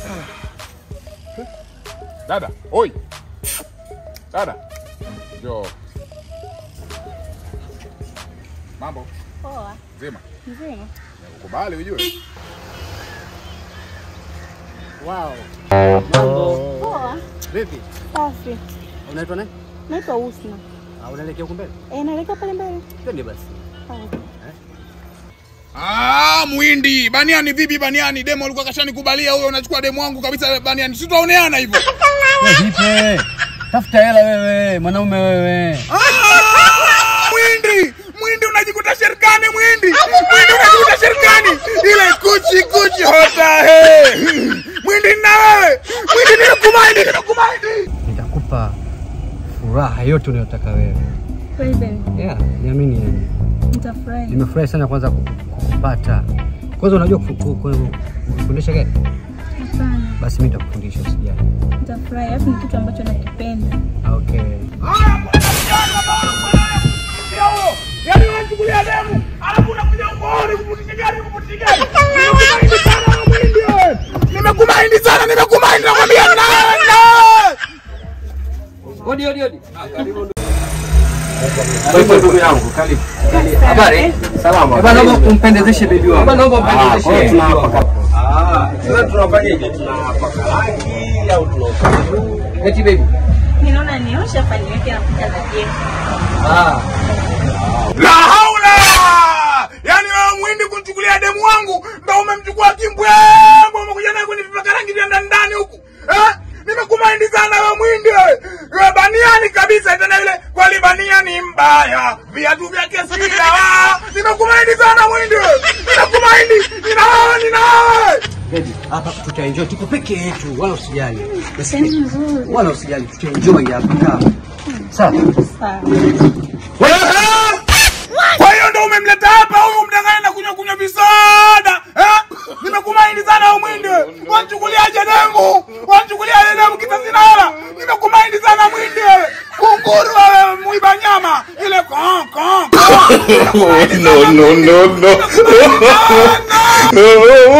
Dada, oi. Dada. Njoo. Mambo, Poa. zima. Mzima. Ukubali ujue. Wow. Mambo. Poa. Vipi? Safi. Unaitwa nani? Naitwa Usna. Ah, unaelekea huko mbele? Eh, naelekea pale mbele. Twende basi. Sawa. Ah, Muhindi, Baniani vipi Baniani? Demo alikuwa kashanikubalia huyo unachukua demo wangu kabisa Baniani. Si tutaoneana hivyo. Vipi? Tafuta hela wewe, mwanaume wewe. Ah, Muhindi, Muhindi unajikuta serikani Muhindi. Muhindi unajikuta serikani. Ile kuchi kuchi hota he. Muhindi na wewe. Muhindi nimekumaindi, nimekumaindi. Nitakupa furaha yote unayotaka wewe. President, Yeah, niamini yani. nitafurahi. Nimefurahi sana kwanza kupata. Kwanza unajua kufu- ku- ku- kufundisha gari? Hapana, Basi mimi nitakufundisha usijali. nitafurahi. Alafu ni kitu ambacho nakipenda. Okay. Yaani unachukulia demu, alafu unakuja ukooni kuputisha gari, kuputisha gari. Nimekumaindi sana wewe Muhindi wewe. Nimekumaindi sana, nimekumaindi nakwambia na na. Odi odi odi. Wewe ndugu yangu, karibu. Habari? Salama. Baba naomba umpendezeshe bibi wangu. Baba naomba umpendezeshe. Tunapaka. Ah, sasa tunafanyaje? Tunapaka rangi au tunapaka? Eti baby. Ninaona niosha hapa niweke na kuta na jeni. Ah. La haula! Yaani wewe Muhindi kunichukulia demu wangu ndio umemchukua kimbwembwe umekuja naye kwenye vipaka rangi vya ndani ndani huku. Eh? Nimekumaindi sana wewe Muhindi wewe. Wewe baniani kabisa tena yule kweli baniani mbaya. Viatu vyake si dawa. Nimekumaindi sana Muhindi wewe. Nimekumaindi. Nina wewe, nina wewe. Baby, hapa tutaenjoy tuko peke yetu, wala usijali. Sehemu nzuri. Wala usijali, tutaenjoy hapa kama. Sawa. Sawa. Wewe! Kwa hiyo ndo umemleta hapa huyu mdanganya na kunywa kunywa visoda. Eh? Nimekumaindi sana wewe Muhindi. wewe. Wanichukuliaje demu? Wanichukuliaje demu kitasi na hela? Nimekumaindi sana Muhindi wewe. Kunguru wewe muiba nyama. Ile kon kon. kon. no, no, no, no. Nimekumaindi sana.